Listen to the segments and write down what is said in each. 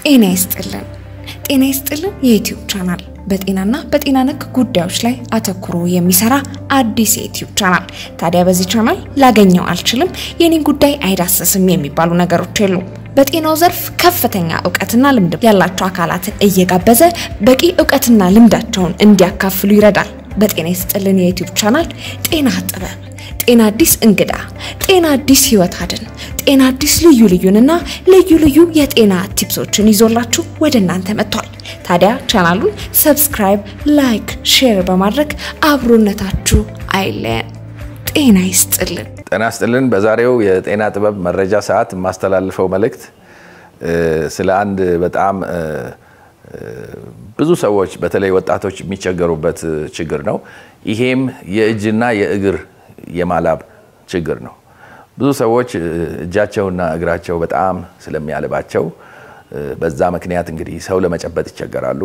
ጤና ይስጥልን። ጤና ይስጥልን የዩትዩብ ቻናል በጤናና በጤና ነክ ጉዳዮች ላይ አተኩሮ የሚሰራ አዲስ የዩትዩብ ቻናል። ታዲያ በዚህ ቻናል ላገኘው አልችልም፣ የኔን ጉዳይ አይዳሰስም የሚባሉ ነገሮች የሉም። በጤናው ዘርፍ ከፍተኛ እውቀትና ልምድ ያላቸው አካላትን እየጋበዘ በቂ እውቀትና ልምዳቸውን እንዲያካፍሉ ይረዳል። በጤና ይስጥልን የዩትዩብ ቻናል ጤና ጥበብ፣ ጤና አዲስ እንግዳ፣ ጤና አዲስ ህይወት አድን፣ ጤና አዲስ ልዩ ልዩንና ልዩ ልዩ የጤና ቲፕሶችን ይዞላችሁ ወደ እናንተ መጥቷል። ታዲያ ቻናሉን ሰብስክራይብ፣ ላይክ፣ ሼር በማድረግ አብሮነታችሁ አይለየን። ጤና ይስጥልን። ጤና ይስጥልን። በዛሬው የጤና ጥበብ መረጃ ሰዓት የማስተላልፈው መልእክት ስለ አንድ በጣም ብዙ ሰዎች በተለይ ወጣቶች የሚቸገሩበት ችግር ነው። ይሄም የእጅና የእግር የማላብ ችግር ነው። ብዙ ሰዎች እጃቸውና እግራቸው በጣም ስለሚያልባቸው በዛ ምክንያት እንግዲህ ሰው ለመጨበጥ ይቸገራሉ።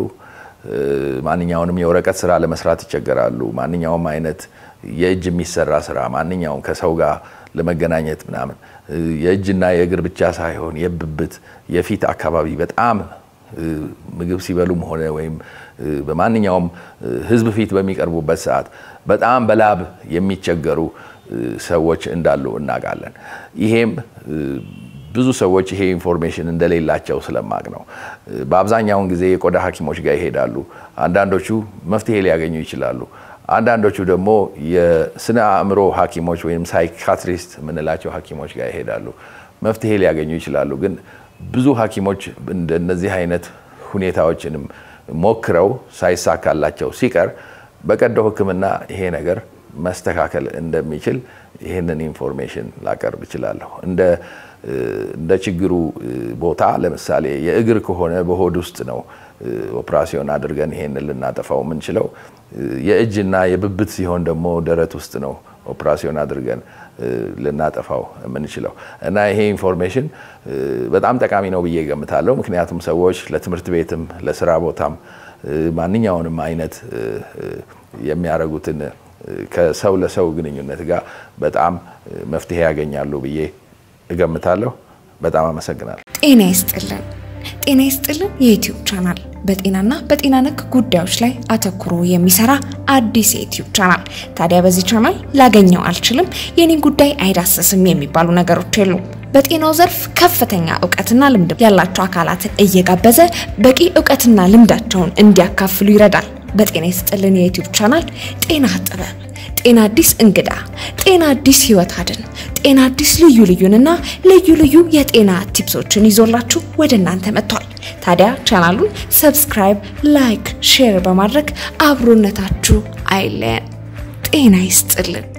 ማንኛውንም የወረቀት ስራ ለመስራት ይቸገራሉ። ማንኛውም አይነት የእጅ የሚሰራ ስራ ማንኛውም ከሰው ጋር ለመገናኘት ምናምን የእጅና የእግር ብቻ ሳይሆን የብብት፣ የፊት አካባቢ በጣም ምግብ ሲበሉም ሆነ ወይም በማንኛውም ሕዝብ ፊት በሚቀርቡበት ሰዓት በጣም በላብ የሚቸገሩ ሰዎች እንዳሉ እናውቃለን። ይሄም ብዙ ሰዎች ይሄ ኢንፎርሜሽን እንደሌላቸው ስለማቅ ነው። በአብዛኛውን ጊዜ የቆዳ ሐኪሞች ጋር ይሄዳሉ። አንዳንዶቹ መፍትሄ ሊያገኙ ይችላሉ። አንዳንዶቹ ደግሞ የስነ አእምሮ ሐኪሞች ወይም ሳይካትሪስት የምንላቸው ሐኪሞች ጋር ይሄዳሉ። መፍትሄ ሊያገኙ ይችላሉ። ግን ብዙ ሐኪሞች እንደነዚህ አይነት ሁኔታዎችንም ሞክረው ሳይሳካላቸው ሲቀር በቀዶ ሕክምና ይሄ ነገር መስተካከል እንደሚችል ይህንን ኢንፎርሜሽን ላቀርብ እችላለሁ። እንደ ችግሩ ቦታ ለምሳሌ የእግር ከሆነ በሆድ ውስጥ ነው ኦፕራሲዮን አድርገን ይሄንን ልናጠፋው የምንችለው። የእጅና የብብት ሲሆን ደግሞ ደረት ውስጥ ነው ኦፕራሲዮን አድርገን ልናጠፋው የምንችለው እና ይሄ ኢንፎርሜሽን በጣም ጠቃሚ ነው ብዬ ገምታለሁ። ምክንያቱም ሰዎች ለትምህርት ቤትም ለስራ ቦታም ማንኛውንም አይነት የሚያደርጉትን ከሰው ለሰው ግንኙነት ጋር በጣም መፍትሄ ያገኛሉ ብዬ እገምታለሁ። በጣም አመሰግናለሁ። ጤና ይስጥልን። ጤና ይስጥልን የዩትዩብ ቻናል በጤናና በጤና ነክ ጉዳዮች ላይ አተኩሮ የሚሰራ አዲስ የዩትዩብ ቻናል። ታዲያ በዚህ ቻናል ላገኘው አልችልም፣ የኔን ጉዳይ አይዳሰስም የሚባሉ ነገሮች የሉም። በጤናው ዘርፍ ከፍተኛ እውቀትና ልምድ ያላቸው አካላትን እየጋበዘ በቂ እውቀትና ልምዳቸውን እንዲያካፍሉ ይረዳል። በጤና ይስጥልን የዩትዩብ ቻናል ጤና ጥበብ፣ ጤና አዲስ እንግዳ፣ ጤና አዲስ ህይወት አድን፣ ጤና አዲስ ልዩ ልዩንና ልዩ ልዩ የጤና ቲፕሶችን ይዞላችሁ ወደ እናንተ መጥቷል። ታዲያ ቻናሉን ሰብስክራይብ፣ ላይክ፣ ሼር በማድረግ አብሮነታችሁ አይለየን። ጤና ይስጥልን።